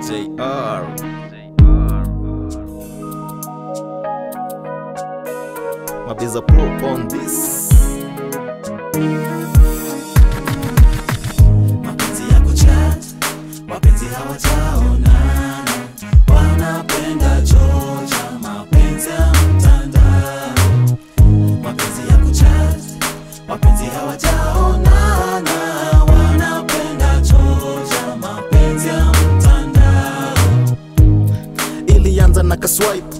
JR. Mabiza Pro on this. mapenzi ya kuchat wapenzi hawajaonana wanapenda chocha mapenzi ya mtandao mapenzi ya kuchat wapenzi hawajaonana wanapenda chocha mapenzi ya mtandao ilianza na kaswipe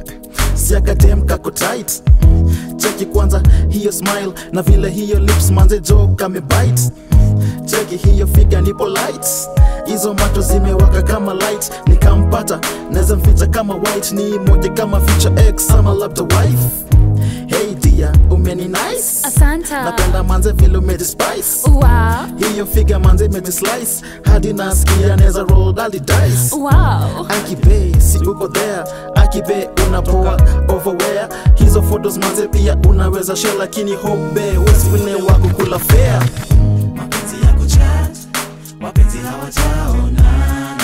siakadem kako tight cheki kwanza hiyo smile na vile hiyo lips manze jo kamebite cheki hiyo figa ni polite hizo macho zimewaka kama light nikampata naweza mficha kama white ni moja kama future x ama labda wife hey dia umeni nice Asanta. napenda manze vile umejispice Wow. hiyo figa manze imejislice hadi nasikia neza roll dali dice Wow. akibe si uko there akibe unapoa overwear hizo photos manze pia unaweza share lakini hope weswine wako kula fair mapenzi ya kuchat wapenzi hawajaonana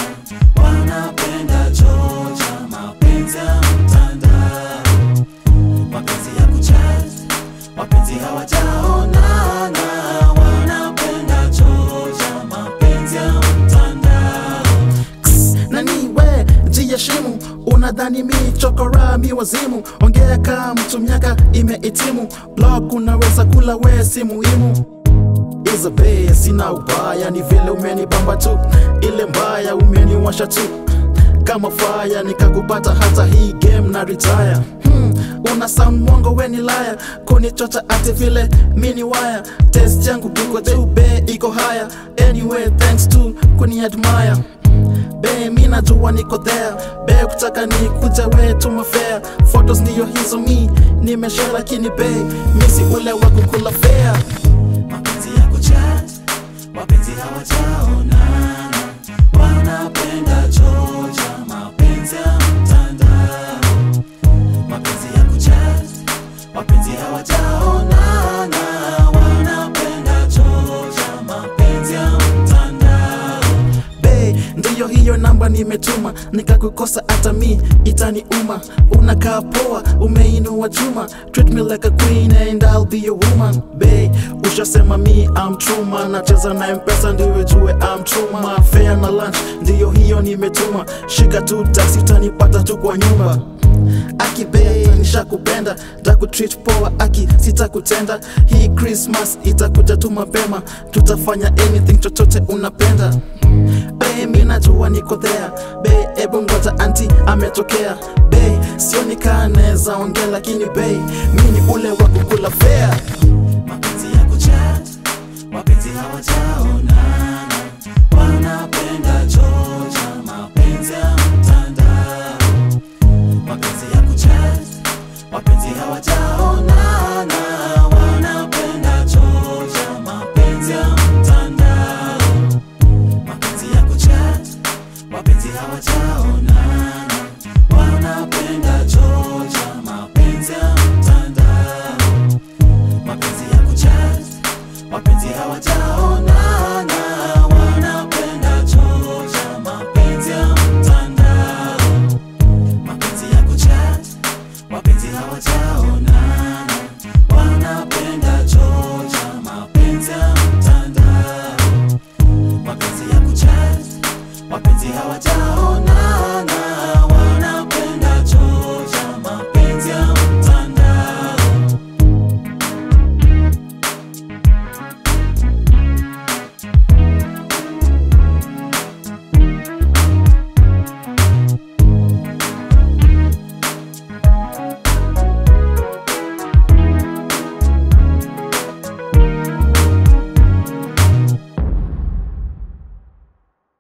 wanapenda chocha mapenzi ya mtandao mapenzi ya kuchat wapenzi hawajaonana wanapenda chocha mapenzi ya mtandao Ks, nani we jiheshimu unadhani mi chokora mi wazimu ongea kaa mtu miaka imehitimu blog unaweza kula we si muhimu iza be sina ubaya ni vile umenibamba tu ile mbaya umeniwasha tu kama faya nikakupata hata hii game na retire hmm, una sound mwongo weni laya kunichocha ati vile mini waya test yangu kiko juu be iko haya anyway thanks to kuni admire be mi najua niko there be kutaka ni kuja we tumafea photos ndiyo hizo mi nimesha lakini be misi ule wa kukula fea mapenzi ya kuchat wapenzi hawajaonana wanapenda chocha mapenzi ya mtandao mapenzi ya kuchat wapenzi hawajaonana wanapenda chocha mapenzi ya mtandao be ndiyo hiyo namba nimetuma nikakukosa hata mi itaniuma unakaa poa umeinua chuma treat me like a queen and I'll be your woman be ushasema mi I'm true man nacheza na mpesa ndiwe jue I'm true man fair na lunch ndiyo hiyo nimetuma shika tu taxi utanipata tu kwa nyumba akibe nishakupenda takutreat poa aki sitakutenda hii christmas itakuja tu mapema tutafanya anything chochote unapenda be mi najua niko there be ebu ngoja anti ametokea be sio nikaneza ongea lakini be mi ni ule wa kukula fea mapenzi ya kuchat wapenzi hawajaonana